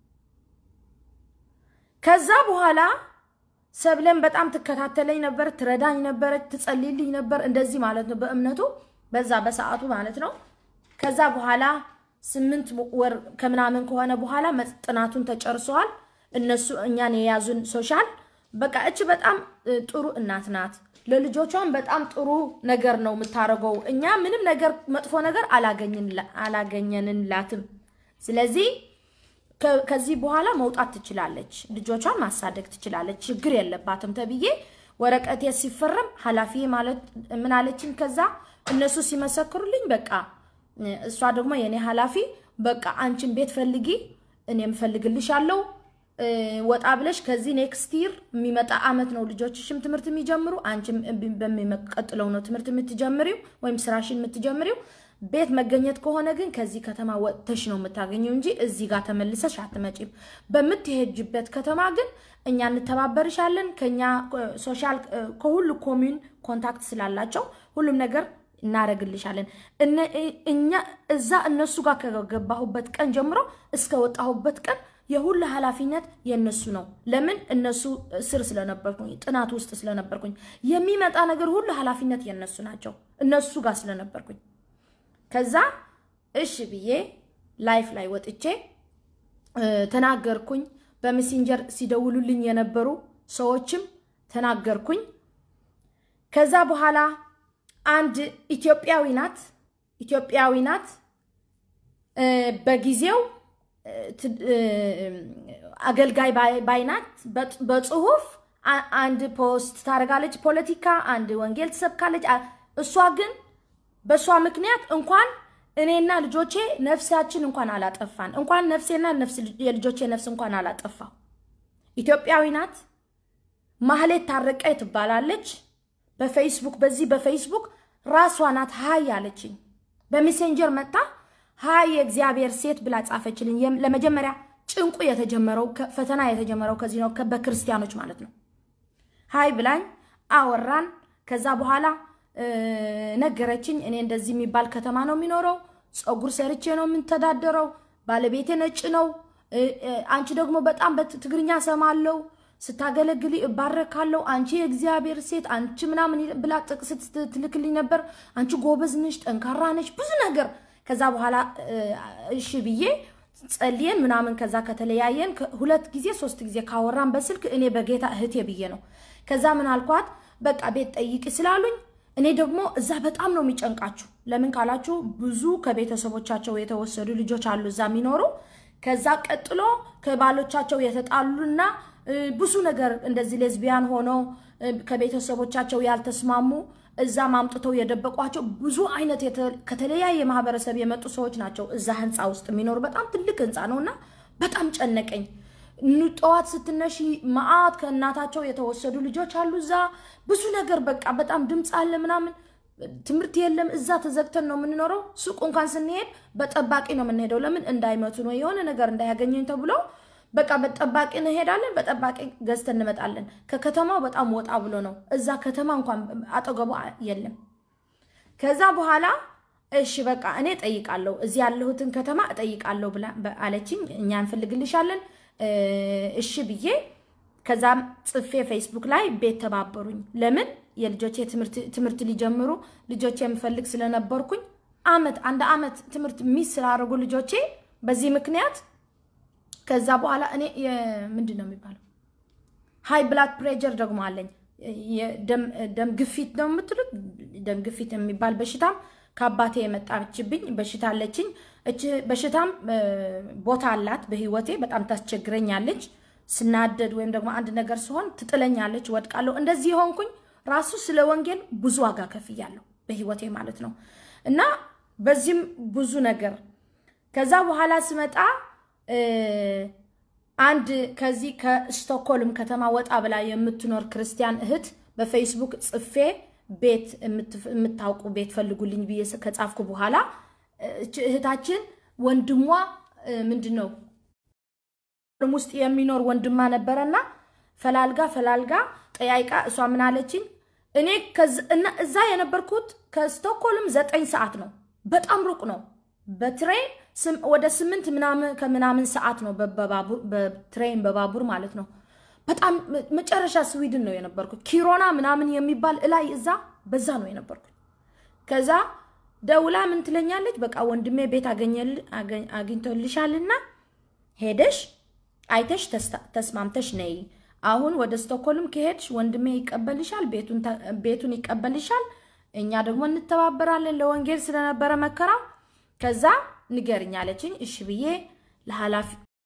ከዛ በኋላ ሰብለን በጣም ትከታተለኝ ነበር፣ ትረዳኝ ነበር፣ ትጸልይልኝ ነበር። እንደዚህ ማለት ነው በእምነቱ በዛ በሰዓቱ ማለት ነው። ከዛ በኋላ ስምንት ወር ከምናምን ከሆነ በኋላ ጥናቱን ተጨርሰዋል። እነሱ እኛን የያዙን ሶሻል በቃ እች በጣም ጥሩ እናት ናት። ለልጆቿን በጣም ጥሩ ነገር ነው የምታደርገው። እኛ ምንም ነገር መጥፎ ነገር አላገኘንላትም። ስለዚህ ከዚህ በኋላ መውጣት ትችላለች፣ ልጆቿን ማሳደግ ትችላለች፣ ችግር የለባትም ተብዬ ወረቀቴ ሲፈረም ኃላፊ ማለት ምን አለችኝ? ከዛ እነሱ ሲመሰክሩልኝ በቃ እሷ ደግሞ የኔ ኃላፊ በቃ አንቺን ቤት ፈልጊ፣ እኔም ፈልግልሻለሁ ወጣ ብለሽ ከዚህ ኔክስት ይር የሚመጣ አመት ነው ልጆችሽም ትምህርት የሚጀምሩ አንቺም በሚቀጥለው ነው ትምህርት የምትጀምሪው ወይም ስራሽን የምትጀምሪው። ቤት መገኘት ከሆነ ግን ከዚህ ከተማ ወጥተሽ ነው የምታገኘው እንጂ እዚህ ጋር ተመልሰሽ አትመጪም። በምትሄጅበት ከተማ ግን እኛ እንተባበርሻለን። ከኛ ሶሻል ከሁሉ ኮሚዩን ኮንታክት ስላላቸው ሁሉም ነገር እናደርግልሻለን። እኛ እዛ እነሱ ጋር ከገባሁበት ቀን ጀምሮ እስከ ወጣሁበት ቀን የሁሉ ኃላፊነት የእነሱ ነው። ለምን እነሱ ስር ስለነበርኩኝ ጥናት ውስጥ ስለነበርኩኝ የሚመጣ ነገር ሁሉ ኃላፊነት የእነሱ ናቸው። እነሱ ጋር ስለነበርኩኝ ከዛ እሺ ብዬ ላይፍ ላይ ወጥቼ ተናገርኩኝ። በሜሴንጀር ሲደውሉልኝ የነበሩ ሰዎችም ተናገርኩኝ። ከዛ በኋላ አንድ ኢትዮጵያዊ ናት ኢትዮጵያዊ ናት በጊዜው አገልጋይ ባይናት በጽሁፍ አንድ ፖስት ታደርጋለች፣ ፖለቲካ አንድ ወንጌል ትሰብካለች። እሷ ግን በእሷ ምክንያት እንኳን እኔና ልጆቼ ነፍሳችን እንኳን አላጠፋን፣ እንኳን ነፍሴና የልጆቼ ነፍስ እንኳን አላጠፋው። ኢትዮጵያዊ ናት። ማህሌት ታረቀ ትባላለች። በፌስቡክ በዚህ በፌስቡክ ራሷ ናት ሀይ አለችኝ። በሜሴንጀር መጣ ሀይ የእግዚአብሔር ሴት ብላ ጻፈችልኝ። ለመጀመሪያ ጭንቁ የተጀመረው ፈተና የተጀመረው ከዚህ ነው፣ በክርስቲያኖች ማለት ነው። ሀይ ብላኝ አወራን። ከዛ በኋላ ነገረችኝ። እኔ እንደዚህ የሚባል ከተማ ነው የሚኖረው፣ ፀጉር ሰርቼ ነው የምንተዳደረው፣ ባለቤቴ ነጭ ነው። አንቺ ደግሞ በጣም በትግርኛ ሰማለው፣ ስታገለግሊ እባረካለሁ። አንቺ የእግዚአብሔር ሴት አንቺ ምናምን ብላ ጥቅስ ትልክልኝ ነበር። አንቺ ጎበዝ ነሽ፣ ጠንካራ ነሽ፣ ብዙ ነገር ከዛ በኋላ እሺ ብዬ ጸልየን ምናምን ከዛ ከተለያየን ሁለት ጊዜ ሶስት ጊዜ ካወራን በስልክ እኔ በጌታ እህቴ ብዬ ነው። ከዛ ምን አልኳት፣ በቃ ቤት ጠይቂ ስላሉኝ እኔ ደግሞ እዛ በጣም ነው የሚጨንቃችሁ። ለምን ካላችሁ ብዙ ከቤተሰቦቻቸው የተወሰዱ ልጆች አሉ እዛ የሚኖሩ። ከዛ ቀጥሎ ከባሎቻቸው የተጣሉና ብዙ ነገር እንደዚህ ሌዝቢያን ሆነው ከቤተሰቦቻቸው ያልተስማሙ እዛም አምጥተው የደበቋቸው ብዙ አይነት ከተለያየ ማህበረሰብ የመጡ ሰዎች ናቸው። እዛ ህንፃ ውስጥ የሚኖሩ በጣም ትልቅ ህንፃ ነው እና በጣም ጨነቀኝ። ጠዋት ስትነሺ መዓት ከእናታቸው የተወሰዱ ልጆች አሉ እዛ ብዙ ነገር በቃ በጣም ድምፅ አለ ምናምን፣ ትምህርት የለም። እዛ ተዘግተን ነው የምንኖረው። ሱቅ እንኳን ስንሄድ በጠባቂ ነው የምንሄደው። ለምን እንዳይመቱ ነው የሆነ ነገር እንዳያገኘኝ ተብሎ በቃ በጠባቂ እንሄዳለን። በጠባቂ ገዝተን እንመጣለን። ከከተማው በጣም ወጣ ብሎ ነው። እዛ ከተማ እንኳን አጠገቡ የለም። ከዛ በኋላ እሺ በቃ እኔ እጠይቃለሁ፣ እዚህ ያለሁትን ከተማ እጠይቃለሁ ብላ አለችኝ። እኛ እንፈልግልሻለን። እሺ ብዬ ከዛም ጽፌ ፌስቡክ ላይ ቤት ተባበሩኝ። ለምን የልጆቼ ትምህርት ሊጀምሩ ልጆቼ የምፈልግ ስለነበርኩኝ አመት አንድ አመት ትምህርት ሚስ ስላደረጉ ልጆቼ በዚህ ምክንያት ከዛ በኋላ እኔ ምንድን ነው የሚባለው ሃይ ብላድ ፕሬጀር ደግሞ አለኝ። ደም ግፊት ነው የምትሉት፣ ደም ግፊት የሚባል በሽታም ከአባቴ የመጣችብኝ በሽታ አለችኝ። እች በሽታም ቦታ አላት በህይወቴ በጣም ታስቸግረኛለች። ስናደድ ወይም ደግሞ አንድ ነገር ሲሆን ትጥለኛለች፣ ወድቃለሁ። እንደዚህ የሆንኩኝ ራሱ ስለ ወንጌል ብዙ ዋጋ ከፍያለሁ በህይወቴ ማለት ነው። እና በዚህም ብዙ ነገር ከዛ በኋላ ስመጣ አንድ ከዚህ ከስቶክሆልም ከተማ ወጣ ብላ የምትኖር ክርስቲያን እህት በፌስቡክ ጽፌ ቤት የምታውቁ ቤት ፈልጉልኝ ብዬ ከጻፍኩ በኋላ እህታችን ወንድሟ ምንድን ነው ውስጥ የሚኖር ወንድማ ነበረና ፈላልጋ ፈላልጋ ጠያይቃ እሷ ምን አለችኝ፣ እኔ እዛ የነበርኩት ከስቶክሆልም ዘጠኝ ሰዓት ነው። በጣም ሩቅ ነው። በትሬን ወደ ስምንት ምናምን ከምናምን ሰዓት ነው በትሬን በባቡር ማለት ነው። በጣም መጨረሻ ስዊድን ነው የነበርኩት። ኪሮና ምናምን የሚባል እላይ እዛ በዛ ነው የነበርኩት። ከዛ ደውላ ምን ትለኛለች፣ በቃ ወንድሜ ቤት አግኝቶልሻልና ሄደሽ አይተሽ ተስማምተሽ ነይ። አሁን ወደ ስቶክሆልም ከሄድሽ ወንድሜ ይቀበልሻል፣ ቤቱን ይቀበልሻል። እኛ ደግሞ እንተባበራለን ለወንጌል ስለነበረ መከራው። ከዛ ንገርኝ አለችኝ። እሺ ብዬ ለኃላፊ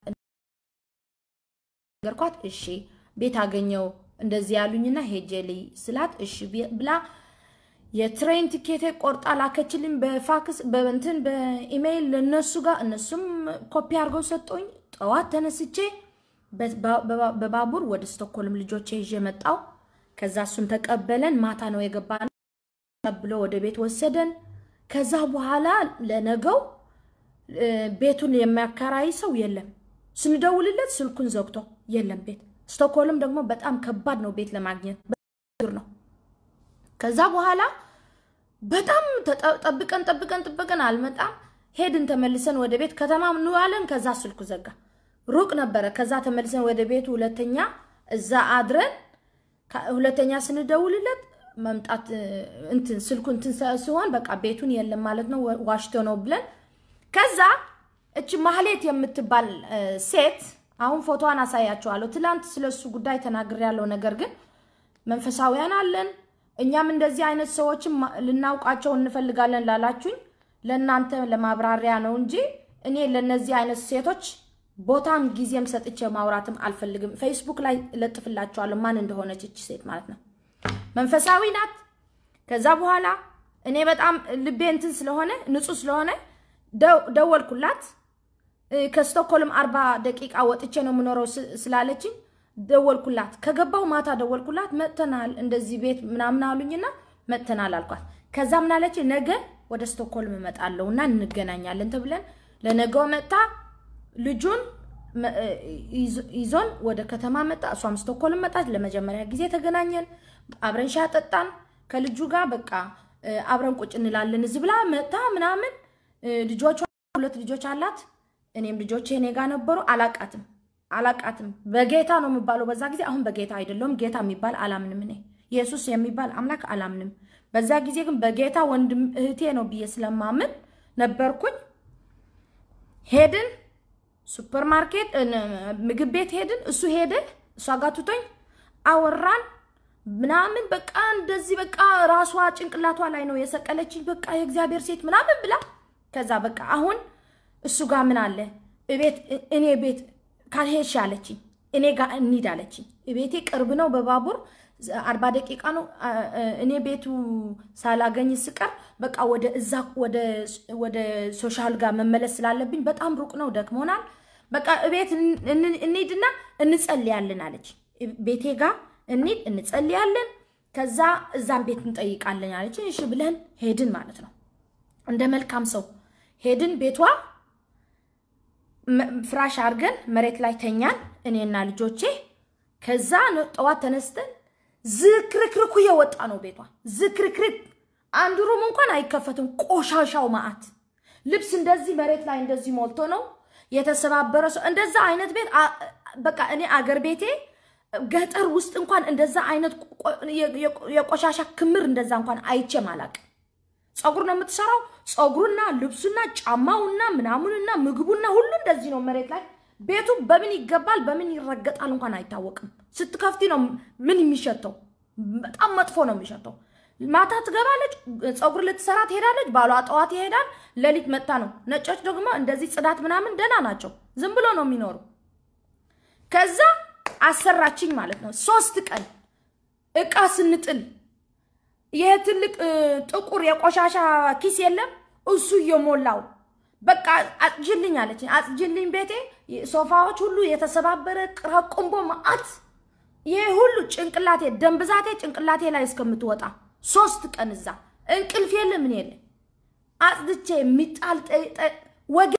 ነገርኳት። እሺ ቤት አገኘው እንደዚህ ያሉኝና ሄጄ ልይ ስላት እሺ ብላ የትሬን ቲኬቴ ቆርጣ ላከችልኝ በፋክስ በእንትን በኢሜይል ለነሱ ጋር እነሱም ኮፒ አድርገው ሰጡኝ። ጠዋት ተነስቼ በባቡር ወደ ስቶክሆልም ልጆቼ ይዤ መጣው። ከዛ እሱን ተቀበለን። ማታ ነው የገባነው። ተቀብሎ ወደ ቤት ወሰደን። ከዛ በኋላ ለነገው ቤቱን የሚያከራይ ሰው የለም። ስንደውልለት ስልኩን ዘግቶ የለም ቤት። ስቶክሆልም ደግሞ በጣም ከባድ ነው ቤት ለማግኘት ነው። ከዛ በኋላ በጣም ጠብቀን ጠብቀን ጠብቀን አልመጣም። ሄድን ተመልሰን ወደ ቤት ከተማ እንዋለን። ከዛ ስልኩ ዘጋ። ሩቅ ነበረ። ከዛ ተመልሰን ወደ ቤቱ ሁለተኛ እዛ አድረን ሁለተኛ ስንደውልለት መምጣት እንትን ስልኩ እንትን ሲሆን በቃ ቤቱን የለም ማለት ነው፣ ዋሽቶ ነው ብለን ከዛ እች ማህሌት የምትባል ሴት አሁን ፎቶዋን አሳያቸዋለሁ። ትላንት ስለሱ ጉዳይ ተናግሬያለሁ። ነገር ግን መንፈሳዊያን አለን እኛም እንደዚህ አይነት ሰዎችም ልናውቃቸው እንፈልጋለን ላላችሁኝ ለእናንተ ለማብራሪያ ነው እንጂ እኔ ለእነዚህ አይነት ሴቶች ቦታም ጊዜም ሰጥቼ ማውራትም አልፈልግም። ፌስቡክ ላይ እለጥፍላቸዋለሁ ማን እንደሆነች እች ሴት ማለት ነው። መንፈሳዊ ናት። ከዛ በኋላ እኔ በጣም ልቤ እንትን ስለሆነ ንጹህ ስለሆነ ደወልኩላት። ከስቶክሆልም አርባ ደቂቃ ወጥቼ ነው የምኖረው ስላለችኝ ደወልኩላት። ከገባው ማታ ደወልኩላት። መጥተናል እንደዚህ ቤት ምናምን አሉኝና መጥተናል አልኳት። ከዛ ምናለች ነገ ወደ ስቶክሆልም እመጣለሁ እና እንገናኛለን ተብለን ለነገው መጥታ ልጁን ይዞን ወደ ከተማ መጣ። እሷም ስቶክሆልም መጣች። ለመጀመሪያ ጊዜ ተገናኘን። አብረን ሻይ ጠጣን ከልጁ ጋር በቃ አብረን ቁጭ እንላለን። እዚህ ብላ መጥታ ምናምን ልጆቿ ሁለት ልጆች አላት። እኔም ልጆቼ እኔ ጋር ነበሩ። አላቃትም አላቃትም በጌታ ነው የሚባለው በዛ ጊዜ። አሁን በጌታ አይደለሁም። ጌታ የሚባል አላምንም። እኔ ኢየሱስ የሚባል አምላክ አላምንም። በዛ ጊዜ ግን በጌታ ወንድም እህቴ ነው ብዬ ስለማምን ነበርኩኝ። ሄድን ሱፐር ማርኬት ምግብ ቤት ሄድን። እሱ ሄደ፣ እሷ ጋር ትቶኝ አወራን ምናምን በቃ እንደዚህ በቃ ራሷ ጭንቅላቷ ላይ ነው የሰቀለችኝ። በቃ የእግዚአብሔር ሴት ምናምን ብላ ከዛ በቃ አሁን እሱ ጋር ምን አለ እቤት እኔ ቤት ካልሄድሽ አለችኝ። እኔ ጋር እንሂድ አለችኝ። ቤቴ ቅርብ ነው፣ በባቡር አርባ ደቂቃ ነው። እኔ ቤቱ ሳላገኝ ስቀር በቃ ወደ እዛ ወደ ሶሻል ጋር መመለስ ስላለብኝ በጣም ሩቅ ነው፣ ደክሞናል። በቃ ቤት እንሂድና እንጸልያለን አለች። ቤቴ ጋር እንሂድ እንጸልያለን፣ ከዛ እዛም ቤት እንጠይቃለን አለች። እሺ ብለን ሄድን ማለት ነው። እንደ መልካም ሰው ሄድን ቤቷ ፍራሽ አድርገን መሬት ላይ ተኛን፣ እኔና ልጆቼ። ከዛ ጠዋት ተነስተን ዝክርክርኩ የወጣ ነው ቤቷ ዝክርክርክ። አንዱ ሩም እንኳን አይከፈትም። ቆሻሻው ማአት ልብስ እንደዚህ መሬት ላይ እንደዚህ ሞልቶ ነው የተሰባበረ ሰው እንደዛ አይነት ቤት በቃ እኔ አገር ቤቴ ገጠር ውስጥ እንኳን እንደዛ አይነት የቆሻሻ ክምር እንደዛ እንኳን አይቼም አላቅም። ፀጉር ነው የምትሰራው። ፀጉሩና ልብሱና ጫማውና ምናምኑና ምግቡና ሁሉ እንደዚህ ነው መሬት ላይ። ቤቱ በምን ይገባል በምን ይረገጣል እንኳን አይታወቅም። ስትከፍቲ ነው ምን የሚሸተው። በጣም መጥፎ ነው የሚሸተው። ማታ ትገባለች፣ ፀጉር ልትሰራ ትሄዳለች። ባሏ ጠዋት ይሄዳል፣ ሌሊት መጥታ ነው። ነጮች ደግሞ እንደዚህ ጽዳት ምናምን ደህና ናቸው። ዝም ብሎ ነው የሚኖሩ። ከዛ አሰራችኝ ማለት ነው። ሶስት ቀን እቃ ስንጥል ይሄ ትልቅ ጥቁር የቆሻሻ ኪስ የለም እሱ እየሞላው በቃ አጽጅልኝ አለችኝ። አጽጅልኝ ቤቴ ሶፋዎች ሁሉ የተሰባበረ ቅራቁምቦ መዓት ይሄ ሁሉ ጭንቅላቴ ደም ብዛቴ ጭንቅላቴ ላይ እስከምትወጣ ሶስት ቀን እዛ እንቅልፍ የለ ምን የለ አጽድቼ የሚጣል ወገ